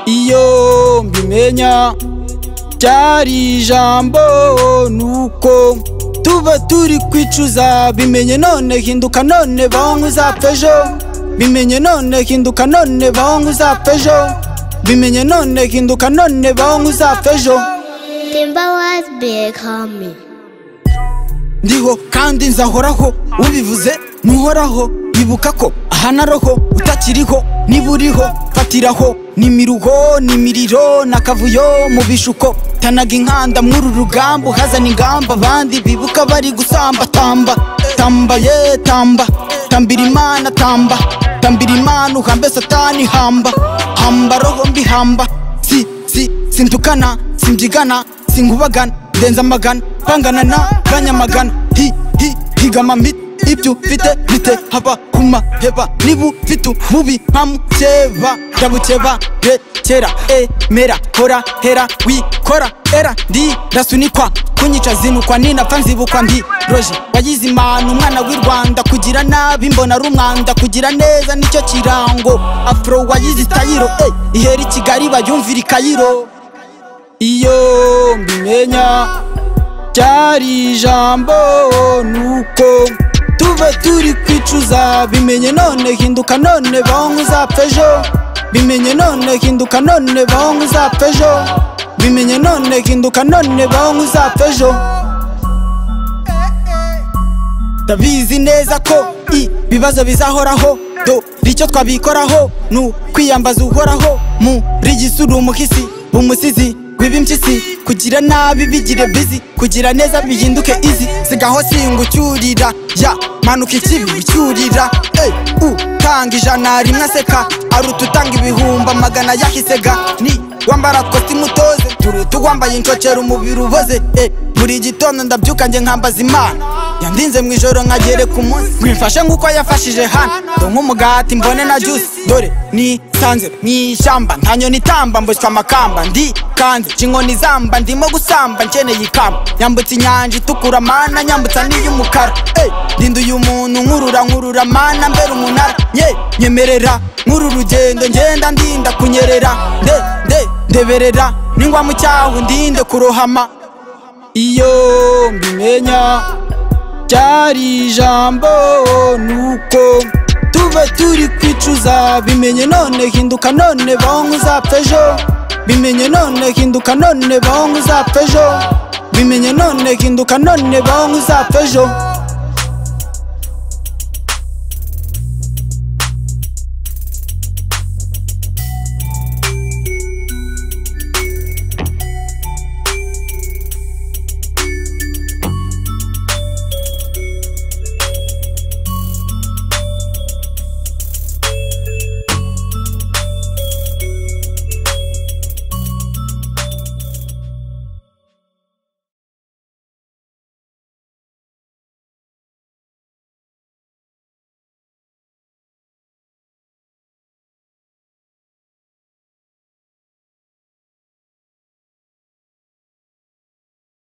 iyo mbimenya byari ijambo nuko tuba turi kwicuza bimenye none hinduka none bangu uzapfa ejo bimenye none hinduka none bangu uzapfa ejo bimenye none hinduka none bangu uzapfa ejo Timber was big, homie. ndiho kandi nzahoraho ubivuze ntuhoraho ibuka ko aha na roho utakiriho niba uriho fatiraho ni miruho ni miriro na kavuyo mu bishuko tanaga inkanda mw'uru rugamba uhazana ingamba abandi bibuka bari gusamba tamba tamba ye tamba tambira imana tamba tambira imana uhambe satani hamba hamba roho mbi hamba si si sintukana simbyigana sinkubagana ndenza amagana bangana na ganyamagana hi hi higama miti ibyo mfite bite haba ku maheba niba ufite ububi mpamukeba ndabukeba rekera emera hora hera wikora era ndirasunikwa kunyica zinukwa ninapfa nzibukwa ndi roje wagize imana umwana w'i rwanda kugira nabi mbona ari umwanda kugira neza nicyo kirango afro wagize itayiro eh, ihera i kigali bayumvira i kayiro iyo mbimenya byari ijambo nuko tuba turi kwicuza bimenye none hinduka none bahonga uzapfa ejo bimenye none hinduka none bahonga uzapfa ejo bimenye none hinduka none bahonga uzapfa ejo ndabizi neza ko ibibazo bizahoraho dore icyo twabikoraho ni ukwiyambaza uhoraho muri gisuru umuhisi umusizi w'ibimpyisi kugira nabi bigire bizi kugira neza bihinduke izi sigaho singa ucyurira ya manuka ikibi ucyurira ey utanga ijana rimwe aseka aruta utanga ibihumbi amagana yahisega ni wambara kositimu utoze turuta uwambaye inshokera umubiri uboze e buri gitondo ndabyuka njye nkambaza imana yandinze mu ijoro nkagere ku munsi mwifashe nk'uko yafashije hano dore nk'umugati mbone na juice dore nisanze mu ishyamba nta nyoni itamba mboshywa amakamba ndi kanze nshingoni zamba ndimo gusamba nkeneye ikamba yambutse inyanja itukura mana nyambutsa n'iy'umukara e ndinda uyu muntu nkurura nkurura mana mbere umunara ye nyemerera nk'uru rugendo ngenda ndinda kunyerera nde nde ndeberera ningwa mu cyahu ndinde kurohama iyo mbimenya byari ijambo nuko tuba turi kwicuza bimenye none hinduka none bahonga uzapfa ejo bimenye none hinduka none bahonga uzapfa ejo bimenye none hinduka none bahonga uzapfa ejo